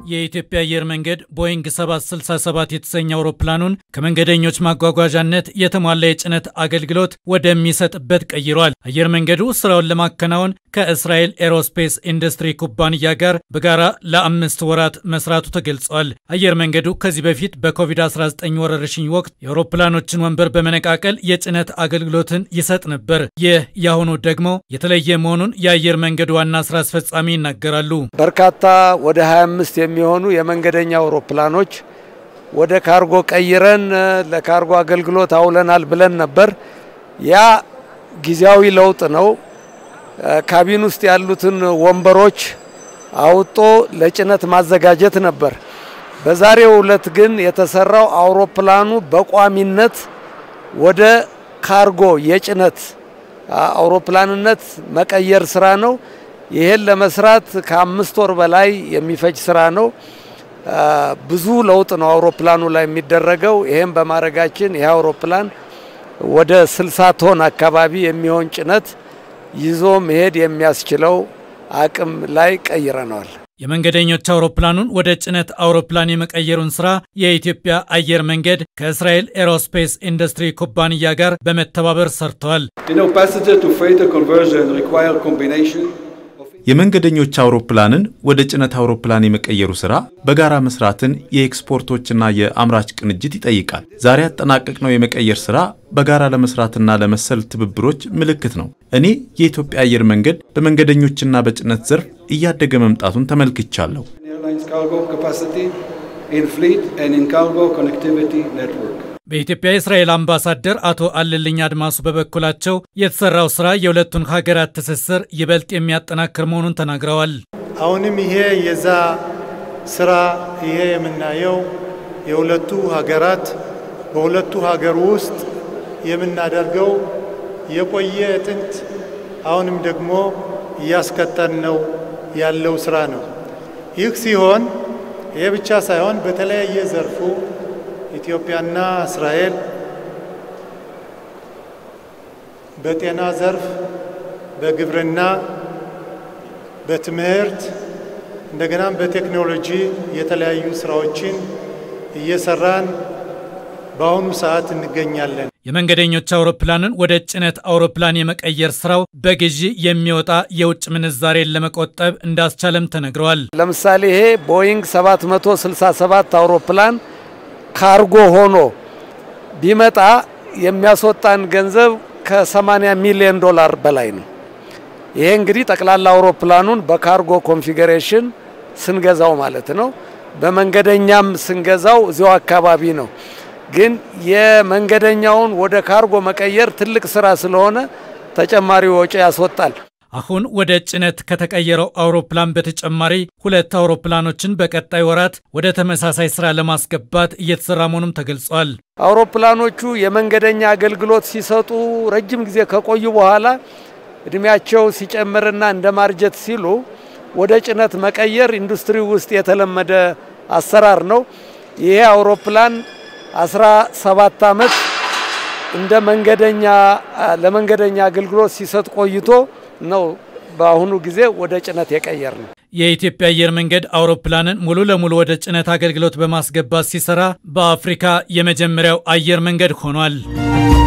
የኢትዮጵያ አየር መንገድ ቦይንግ 767 የተሰኘ አውሮፕላኑን ከመንገደኞች ማጓጓዣነት የተሟላ የጭነት አገልግሎት ወደሚሰጥበት ቀይሯል። አየር መንገዱ ስራውን ለማከናወን ከእስራኤል ኤሮስፔስ ኢንዱስትሪ ኩባንያ ጋር በጋራ ለአምስት ወራት መስራቱ ተገልጿል። አየር መንገዱ ከዚህ በፊት በኮቪድ-19 ወረርሽኝ ወቅት የአውሮፕላኖችን ወንበር በመነቃቀል የጭነት አገልግሎትን ይሰጥ ነበር። ይህ የአሁኑ ደግሞ የተለየ መሆኑን የአየር መንገዱ ዋና ስራ አስፈጻሚ ይናገራሉ። በርካታ ወደ 25 የሚሆኑ የመንገደኛ አውሮፕላኖች ወደ ካርጎ ቀይረን ለካርጎ አገልግሎት አውለናል ብለን ነበር። ያ ጊዜያዊ ለውጥ ነው። ካቢን ውስጥ ያሉትን ወንበሮች አውጦ ለጭነት ማዘጋጀት ነበር። በዛሬው ዕለት ግን የተሰራው አውሮፕላኑ በቋሚነት ወደ ካርጎ የጭነት አውሮፕላንነት መቀየር ስራ ነው። ይሄን ለመስራት ከአምስት ወር በላይ የሚፈጅ ስራ ነው። ብዙ ለውጥ ነው አውሮፕላኑ ላይ የሚደረገው። ይሄን በማድረጋችን ይህ አውሮፕላን ወደ 60 ቶን አካባቢ የሚሆን ጭነት ይዞ መሄድ የሚያስችለው አቅም ላይ ቀይረነዋል። የመንገደኞች አውሮፕላኑን ወደ ጭነት አውሮፕላን የመቀየሩን ስራ የኢትዮጵያ አየር መንገድ ከእስራኤል ኤሮስፔስ ኢንዱስትሪ ኩባንያ ጋር በመተባበር ሰርተዋል። የመንገደኞች አውሮፕላንን ወደ ጭነት አውሮፕላን የመቀየሩ ስራ በጋራ መስራትን የኤክስፖርቶችና የአምራች ቅንጅት ይጠይቃል። ዛሬ ያጠናቀቅነው የመቀየር ስራ በጋራ ለመስራትና ለመሰል ትብብሮች ምልክት ነው። እኔ የኢትዮጵያ አየር መንገድ በመንገደኞችና በጭነት ዘርፍ እያደገ መምጣቱን ተመልክቻለሁ። በኢትዮጵያ የእስራኤል አምባሳደር አቶ አለልኝ አድማሱ በበኩላቸው የተሰራው ስራ የሁለቱን ሀገራት ትስስር ይበልጥ የሚያጠናክር መሆኑን ተናግረዋል። አሁንም ይሄ የዛ ስራ ይሄ የምናየው የሁለቱ ሀገራት በሁለቱ ሀገር ውስጥ የምናደርገው የቆየ ጥንት አሁንም ደግሞ እያስከተል ነው ያለው ስራ ነው። ይህ ሲሆን ይሄ ብቻ ሳይሆን በተለያየ ዘርፉ ኢትዮጵያና እስራኤል በጤና ዘርፍ፣ በግብርና፣ በትምህርት እንደገናም በቴክኖሎጂ የተለያዩ ስራዎችን እየሰራን በአሁኑ ሰዓት እንገኛለን። የመንገደኞች አውሮፕላንን ወደ ጭነት አውሮፕላን የመቀየር ስራው በግዢ የሚወጣ የውጭ ምንዛሬን ለመቆጠብ እንዳስቻለም ተነግረዋል። ለምሳሌ ይሄ ቦይንግ 767 አውሮፕላን ካርጎ ሆኖ ቢመጣ የሚያስወጣን ገንዘብ ከ80 ሚሊዮን ዶላር በላይ ነው። ይሄ እንግዲህ ጠቅላላ አውሮፕላኑን በካርጎ ኮንፊገሬሽን ስንገዛው ማለት ነው። በመንገደኛም ስንገዛው እዚያው አካባቢ ነው። ግን የመንገደኛውን ወደ ካርጎ መቀየር ትልቅ ስራ ስለሆነ ተጨማሪ ወጪ ያስወጣል። አሁን ወደ ጭነት ከተቀየረው አውሮፕላን በተጨማሪ ሁለት አውሮፕላኖችን በቀጣይ ወራት ወደ ተመሳሳይ ስራ ለማስገባት እየተሰራ መሆኑም ተገልጿል። አውሮፕላኖቹ የመንገደኛ አገልግሎት ሲሰጡ ረጅም ጊዜ ከቆዩ በኋላ እድሜያቸው ሲጨምርና እንደ ማርጀት ሲሉ ወደ ጭነት መቀየር ኢንዱስትሪ ውስጥ የተለመደ አሰራር ነው። ይሄ አውሮፕላን 17 ዓመት እንደ መንገደኛ ለመንገደኛ አገልግሎት ሲሰጥ ቆይቶ ነው በአሁኑ ጊዜ ወደ ጭነት የቀየር ነው። የኢትዮጵያ አየር መንገድ አውሮፕላንን ሙሉ ለሙሉ ወደ ጭነት አገልግሎት በማስገባት ሲሰራ በአፍሪካ የመጀመሪያው አየር መንገድ ሆኗል።